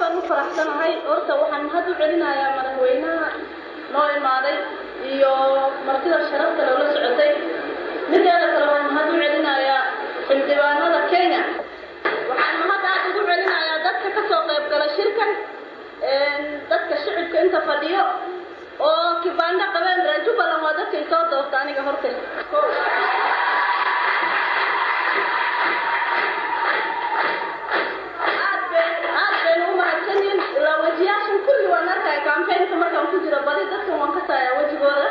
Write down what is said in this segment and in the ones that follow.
baan u faraxsanahay horta waxaan mahad u celinayaa madaxweynaha noo imaaday iyo martida sharafta loola socotay mideeda kale waan mahad u celinayaa xildhibaanada kenya waxaan mahad aad ugu celinayaa dadka ka soo qayb gala shirkan dadka shicibka inta fadhiyo oo kibaandho qabeen reer jubbaland waa dadkay soo doorta aniga horta aad bayna u mahadsanyihin ilaa wejiyaashan kulli waan arkaya campaignka markaan ku jiro badi dadkan waan ka saayaa wejigooda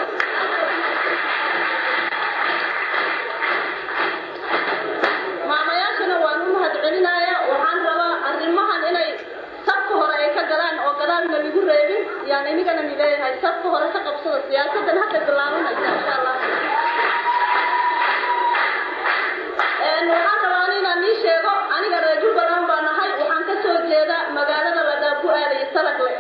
maamayaashana waan u mahad celinayaa waxaan rabaa arrimahan inay sabka hore ay ka galaan oo gadaalna lagu reebin yaan inigana nileeyahay sabka hore ka qabsada siyaasadan hadda bilaabanaysa insha allah waxaan rabaa inaan ii sheego aniga reer jubbaland baa nahay waxaan ka soo jeeda magaalada ladaabu aadayo salagle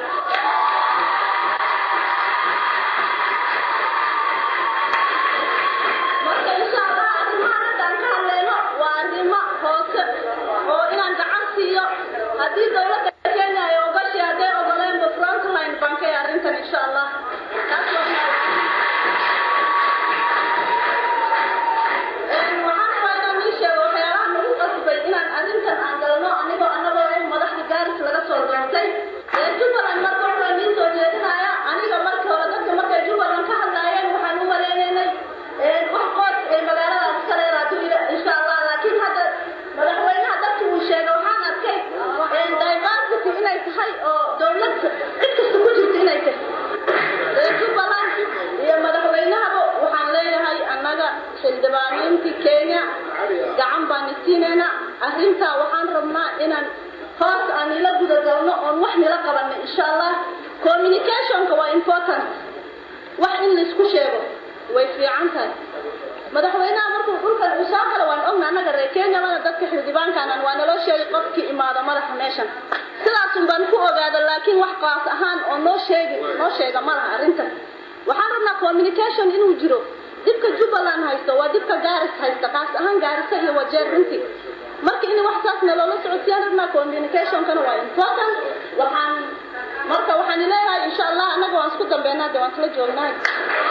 marka insha allah arrimahan hadda aan ka hadleyno waa arrimo hoose oo inaan gacan siiyo haddii dowladda kenya ay ogashay hadday ogoleenba frontline baan ka arrintan insha allah taas waa waxaan rabaa inaan ii sheego waxyaalaha nagu qasbay inaan arrintan aan galno anigoo anagoo in madaxda gaaris laga soo doortay ee jubbaland marka hore nii soo jeedinaya aniga marka hore dadka markay jubbaland ka hadlaayeen waxaan u maleynaynay wax qood ee magaaladaas ka reer hadduu ila insha allah laakiin hadda madaxweynaha dadka uu sheegay waxaan arkay diversity inay tahay oo dowlad cid kasta ku jirta inay tahay ee jubbaland iyo madaxweynahaba waxaan leeyahay annaga xildhibaaniintii kenya gacan baan isiinayna arrintaa waxaan rabnaa inaan hoos aan ila gudagalno oon wax nila qabanno insha allah communicationka waa important wax in laisku sheego way fiican tahay madaxweynaha markuu dhulkan uu soo galo waan ogna annaga reer kenya mana dadka xildhibaankaanan waa naloo sheegay qofkii imaado madaxa meeshan sidaasun baan ku ogaada laakiin wax qaas ahaan oo noo sheegi noo sheega ma laha arrintan waxaan rabnaa communication inuu jiro dibka jubbaland haysto waa dibka gaaris haysta qaas ahaan gaarisa iyo wajeer runtii marka in wax saas naloola socodsiiyaan rabnaa communicationkana waa important waxaan marka waxaan leeyahay insha allah annaga waan isku dambeynaa de waan isla joognahay